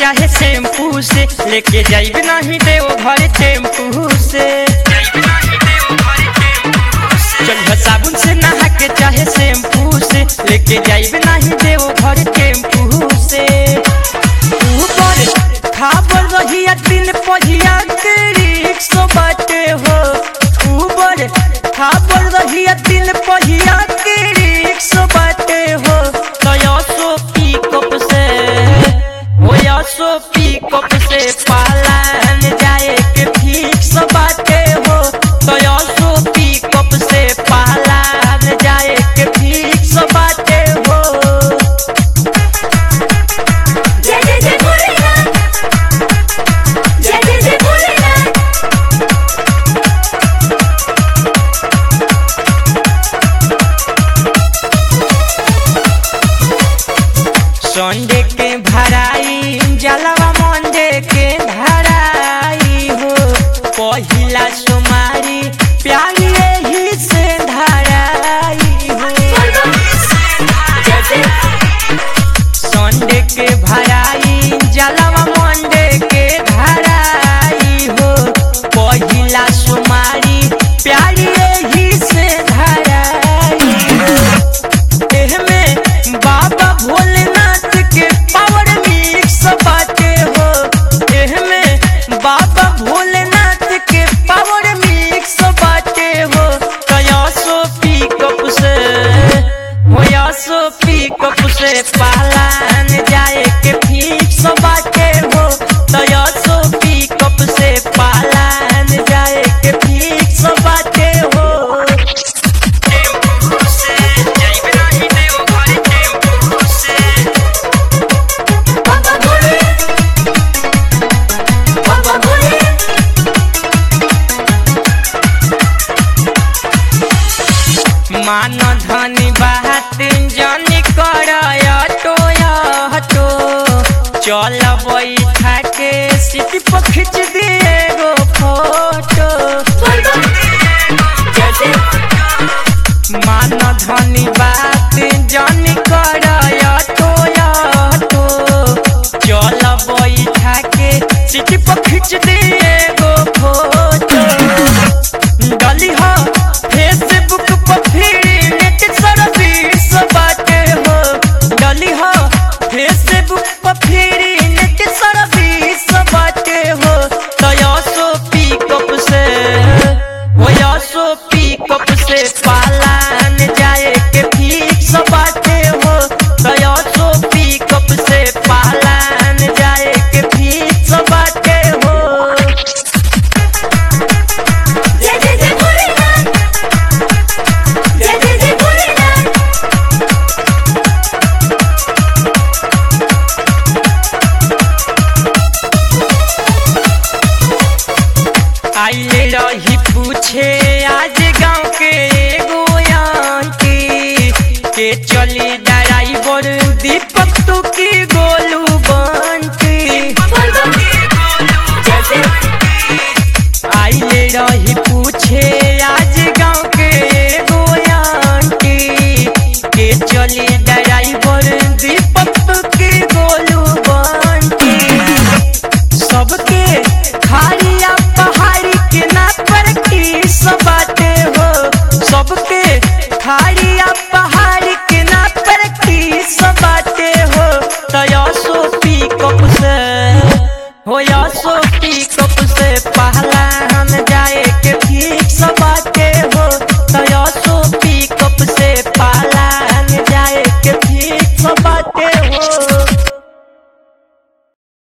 चाहे शैम्पू से लेके जाइब नहीं देव घर टेम्पू से चल साबुन से नहा के चाहे शैम्पू से लेके जाइब नहीं देव घर टेम्पू से ऊपर खाबर रहिया दिन पहिया के रिक्शो बाटे हो ऊपर खाबर रहिया दिन पहिया के रिक्शो बाटे हो तया सो पिकअप से होया सो पिकअप से पालन जाए के फिक्स बाटे हो तया सो पिकअप से पालन जाए के फिक्स बाटे हो जय जय जय भोलेनाथ जय जय जय भोलेनाथ संडे के भराई जलवा मंडे के धराई हो पहिला सुमारी प्यारी ही से धराई हो जय जय संडे के भराई जलवा मंडे के धराई हो पहिला सुमारी प्यारी ही से धराई हो एहमे बाबा भोलेनाथ के पावर मिक्स बाटे हो एहमे बाबा भोलेनाथ के पावर मिक्स बाटे हो कया सो पिकअप से होया सो पिकअप से पालन जाए के फिक्स बाटे हो तया सो पिकअप से पालन जाए के फिक्स बाटे हो बाबा भोले बाबा भोले मान धनी बात जनी कर हटो चल बैठा के सीट पर खींच दिए गो फोटो जय जय मान धनी बात जनी कर हटो चल बैठा के सीट पर खींच दिए गो फोटो डली हो फेसबुक पर फिर नेट सर्विस बाटे हो डली हो फेसबुक पर फिर नेट सर्विस बाटे हो तया सो पिकअप से होया सो पिकअप से पालन जाए के फिक्स बाटे हो तया सो पिकअप से पालन जाए के फिक्स बाटे हो जय जय जय भोलेनाथ जय जय जय भोलेनाथ आइले रही पूछे आज गांव के एगो आंटी के चली ड्राइवर दीपक तू की गोलू बंटी जय जय आइले रही